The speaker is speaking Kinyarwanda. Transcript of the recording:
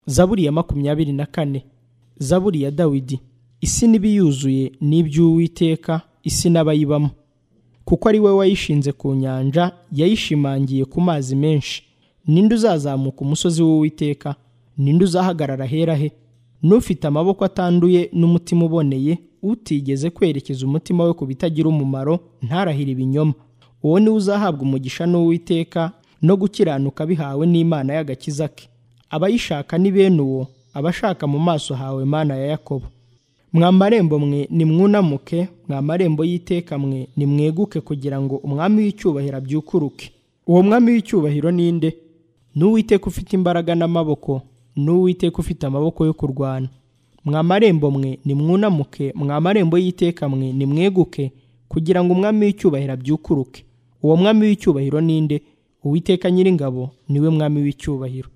zaburi ya makumyabiri na kane zaburi ya dawidi isi n'ibiyuzuye ni iby'uwiteka isi n'abayibamo kuko ari we wayishinze ku nyanja yayishimangiye ku mazi menshi ninde uzazamuka umusozi w'uwiteka ninde uzahagarara hera he n'ufite amaboko atanduye n'umutima uboneye utigeze kwerekeza umutima we ku bitagira umumaro ntarahire ibinyoma uwo niwe uzahabwa umugisha n'uwiteka no gukiranuka bihawe n'imana y'agakiza ke abayishaka ni bene uwo abashaka mu maso hawe mana ya yakobo mwa marembo mwe nimwunamuke mwa marembo y'iteka mwe nimweguke kugira ngo umwami w'icyubahiro abyukuruke uwo mwami w'icyubahiro ni nde n'uwiteka ufite imbaraga n'amaboko n'uwiteka ufite amaboko yo kurwana mwa marembo mwe nimwunamuke mwa marembo y'iteka mwe nimweguke kugira ngo umwami w'icyubahiro abyukuruke uwo mwami w'icyubahiro ni nde uwiteka nyiringabo niwe mwami w'icyubahiro